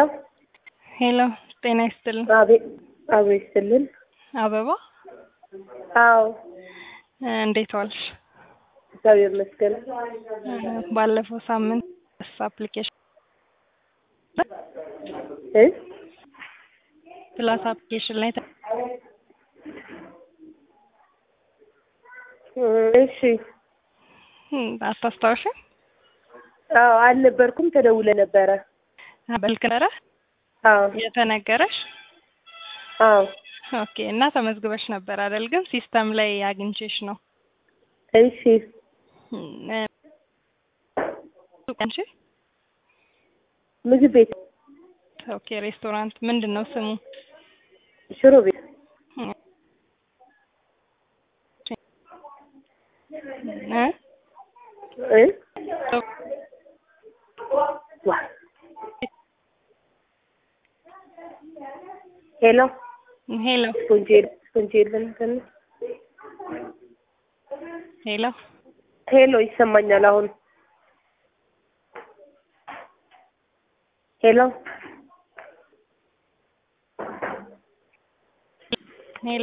ሄሎ ጤና ይስጥልን። አቤት አቤት ይስጥልን። አበባ አዎ እንዴት ዋልሽ? እግዚአብሔር ይመስገን። ባለፈው ሳምንት ስ አፕሊኬሽን እ ፕላስ አፕሊኬሽን ላይ ተ- እሺ እም፣ አታስታውሽም? አዎ አልነበርኩም። ተደውለ ነበረ። በልክ ነበረ አዎ የተነገረሽ? አዎ ኦኬ። እና ተመዝግበሽ ነበር አይደል? ግን ሲስተም ላይ አግኝቼሽ ነው። እሺ እም፣ እ፣ አንቺ? ምግብ ቤት ኦኬ። ሬስቶራንት ምንድን ነው ስሙ? ሽሮ ቤት እ? እ ዋ ሄሎ ሄሎ ስፖንጅ ስፖንጅ የለም ትንሽ ሄሎ ሄሎ ይሰማኛል አሁን ሄሎ